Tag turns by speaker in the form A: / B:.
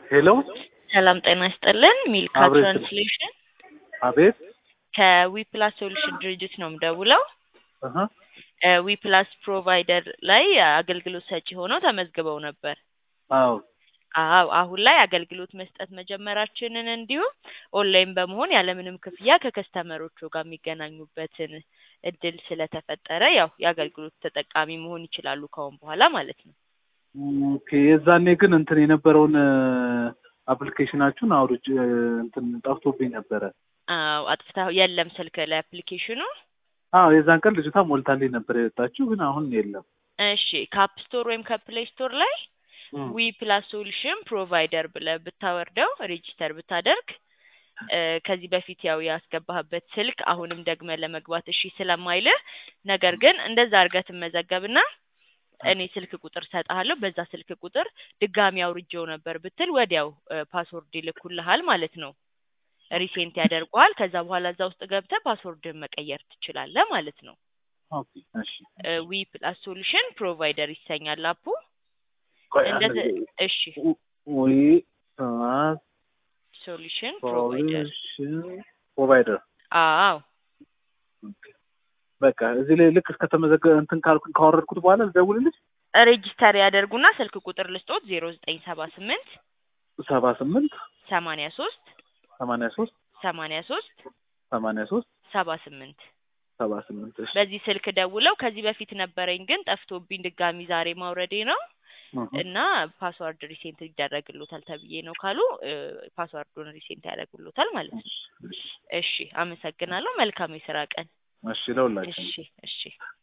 A: ሄሎ
B: ሰላም ጤና ይስጥልን። ሚልካ
A: አብሮ ይስጥልን።
B: ትራንስሌሽን
A: አቤት
B: ከዊፕላስ ሶሉሽን ድርጅት ነው የምደውለው።
A: እህ
B: ዊፕላስ ፕሮቫይደር ላይ አገልግሎት ሰጪ ሆነው ተመዝግበው ነበር።
A: አዎ
B: አዎ አሁን ላይ አገልግሎት መስጠት መጀመራችንን እንዲሁም ኦንላይን በመሆን ያለምንም ክፍያ ከከስተመሮቹ ጋር የሚገናኙበትን እድል ስለተፈጠረ ያው የአገልግሎት ተጠቃሚ መሆን ይችላሉ ከአሁን በኋላ ማለት ነው።
A: ኦኬ የዛኔ ግን እንትን የነበረውን አፕሊኬሽናችሁን አውርጅ እንትን ጠፍቶብኝ ነበረ።
B: አዎ አጥፍታ የለም ስልክ ላይ አፕሊኬሽኑ።
A: አዎ የዛን ቀን ልጅቷ ሞልታልኝ ነበር የወጣችው፣ ግን አሁን የለም።
B: እሺ ከአፕ ስቶር ወይም ከፕሌይ ስቶር ላይ ዊ ፕላስ ሶሉሽን ፕሮቫይደር ብለህ ብታወርደው ሬጂስተር ብታደርግ እ ከዚህ በፊት ያው ያስገባህበት ስልክ አሁንም ደግመህ ለመግባት እሺ ስለማይልህ ነገር ግን እንደዛ አድርገህ ትመዘገብና እኔ ስልክ ቁጥር ሰጥሃለሁ በዛ ስልክ ቁጥር ድጋሚ አውርጄው ነበር ብትል ወዲያው ፓስወርድ ይልኩልሃል ማለት ነው። ሪሴንት ያደርገዋል። ከዛ በኋላ እዛ ውስጥ ገብተህ ፓስወርድን መቀየር ትችላለህ ማለት ነው።
A: ኦኬ እሺ
B: ዊ ፕላስ ሶሉሽን ፕሮቫይደር ይሰኛል አፑ።
A: ቆይ አንድ
B: እንደተ
A: ጊዜ።
B: እሺ
A: ዊ ፕላስ
B: ሶሉሽን ፕሮቫይደር
A: ሶሉሽን ፕሮቫይደር
B: አዎ
A: ኦኬ። በቃ እዚህ ላይ ልክ እስከተመዘገበ እንትን ካልኩ ካወረድኩት በኋላ ልደውልልሽ።
B: ሬጂስተር ያደርጉና ስልክ ቁጥር ልስጦት ዜሮ ዘጠኝ ሰባ ስምንት
A: ሰባ ስምንት
B: ሰማንያ ሶስት
A: ሰማንያ ሶስት
B: ሰማንያ ሶስት
A: ሰማንያ ሶስት
B: ሰባ ስምንት
A: ሰባ ስምንት እሺ
B: በዚህ ስልክ ደውለው ከዚህ በፊት ነበረኝ ግን ጠፍቶብኝ ድጋሚ ዛሬ ማውረዴ ነው
A: እህ
B: እና ፓስዋርድ ሪሴንት ይደረግሎታል ተብዬ ነው ካሉ እ ፓስዋርዱን ሪሴንት ያደርጉሎታል ማለት ነው።
A: እሺ እሺ
B: እሺ አመሰግናለሁ። መልካም የስራ ቀን።
A: እሺ ለሁላችን
B: እሺ እሺ